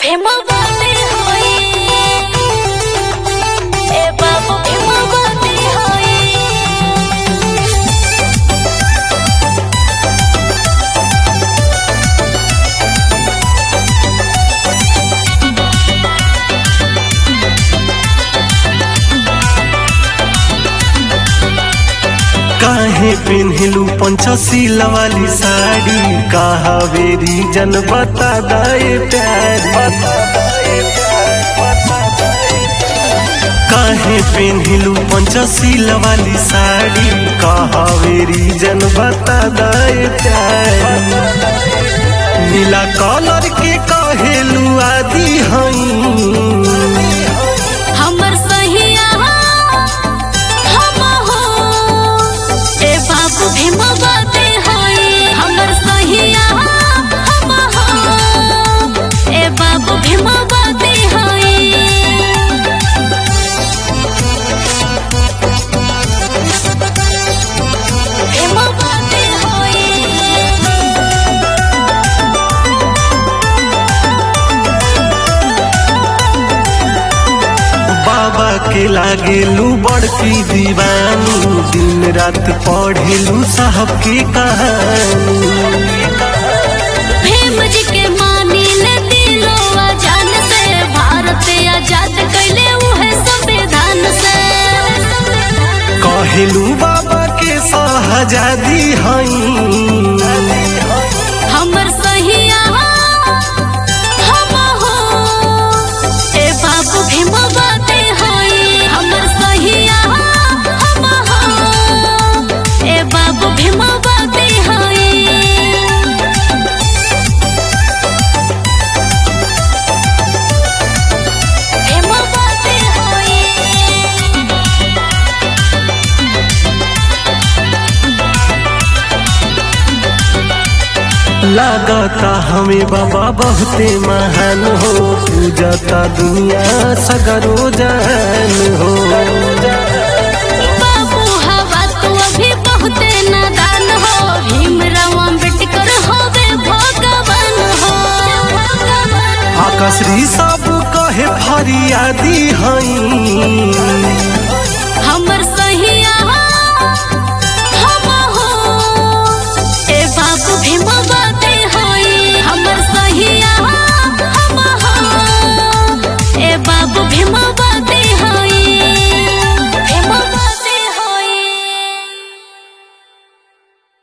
ভীমবতী হই এ বাবু ভীমবতী হই काहे पेन्हलू पंचशीला वाली साड़ी कहा वेरी जन बता दाए प्यारी काहे पेन्हलू पंचशीला वाली साड़ी कहा वेरी जन बता दाए प्यारी नीला कलर के कहेलू आदि हई हमर सहिया हम हो ए बाबू भीमबती हई हमर सहिया हम हो ए बाबू भीमबती हई ভীমবতী হই बाबा के लागेलू बड़की दीवानी दिन रात पढ़ेलू साहब की कहानी भीम जी के मानी ले दिलो जान से भारत आजाद कैले उहे संविधान से कहेलू बाबा के सहजादी हई हमर सहिया हम हो ए बाबू भीम बाते होई हमर सहिया हम हो ए बाबू भीम बाते होई ভীমবতী হই लागता हमें बाबा बहुते महान हो पूजता दुनिया सगरो जान हो बाबू हवा तू अभी बहुते नादान हो भीमराव अम्बेडकर होवे भगवान हो आकाश्री सब कहे फरियादी हई